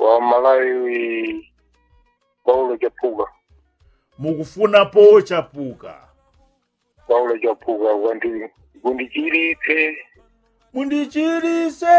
wa malawi paulo chapuka mukufuna pochapuka paulo chapuka kuti kundichiritse mundichiritse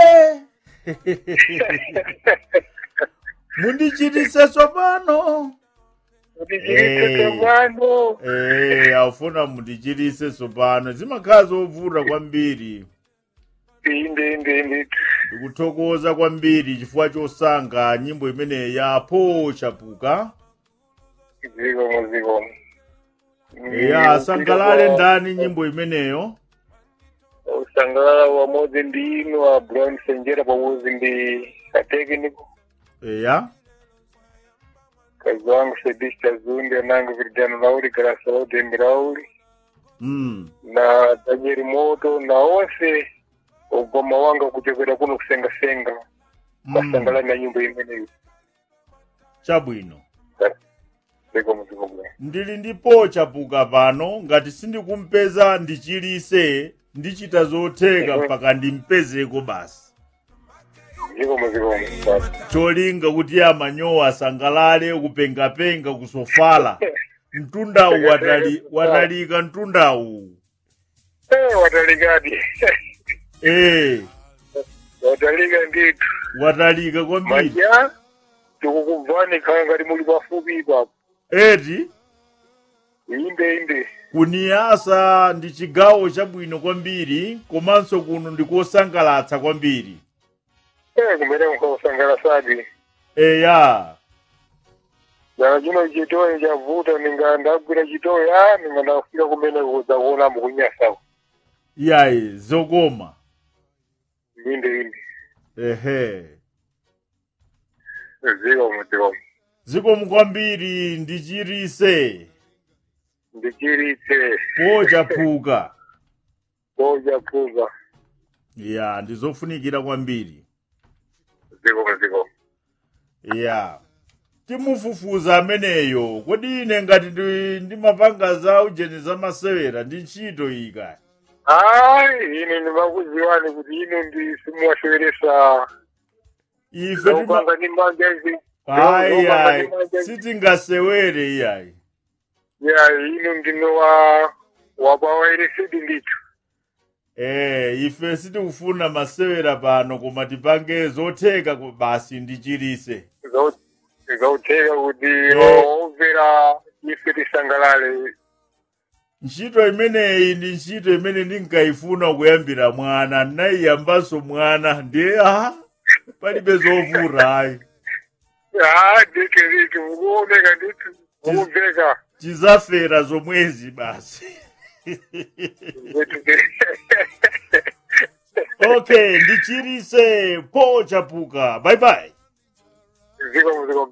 mundichiritse tsopano kundichiritse Eh. tsopano Eh, afuna mundichiritse tsopano zimakhala zovuta kwambiri inde inde inde ndikuthokoza kwambiri chifukwa chosankha nyimbo imeneyi ya pochapuka zikomo zikomo ya sangalale ndani nyimbo imeneyo usangalala pamodzi ndi inu a brown senjera pamodzi ndi atekniko eya kazi wangu sedista zunde anangu virijano lauli garasa laudembe lauli mm. na danieli moto na onse ugoma wanga kuchokera kuno kusengasenga mm. basangalani na nyimbo imeneyi chabwino zikomo zikomo ndili ndi pochapuka pano ngati sindikumpeza ndichilise ndichita zotheka mpaka ndimpezeko basi zikomo zikomo cholinga kuti amanyowa asangalale kupengapenga kusofala mtundawu watali, watalika mtundawu Eh, watalikadi eh watalika nditu watalika kwambiri maja tikukubvani khala ngati muli pafupi ipapo eti inde inde kuniyasa ndi chigawo chabwino kwambiri komanso kuno ndikosangalatsa kwambiri Eh, kumene mukausangalasadi eya dala chino chitoyi chavuta ninga ndagwira chitoyi a ninga ndafika kumene kudza kuona mukunyasako iyayi zokoma inde inde ehe zikomo zikomo zikomo kwambiri ndichirise ndichiritse pochapuka pochapuka ya ndizofunikira kwambiri zikomo zikomo ya timufufuza ameneyo kodi ine ngati ndi- ndimapanga za ujeni zamasewera ndi ntchito iyi kaya ayi ine ndimakuziwani kuti inu ndi simuwaseweresa ife tima zokanga ndi manja izi ayi zokanga ayi ndi manja izi sitingasewere iyayi ya inu ndino wa wapawayeresedi ndithu eh ife sitikufuna masewera pano koma tipange zotheka ku- basi ndichirise Zau- zautheka kuti Eh. omvera ife tisangalale ntchito imeneyi ndi ntchito imene ndinkayifuna kuyambira mwana ndinayiyambanso mwana ndiye aha palibe zovuta ayi a deke deke mukuoneka ndithu mukumveka tizafera zomwezi basi okay ndichirise pochapuka bye bye zikomo zikomo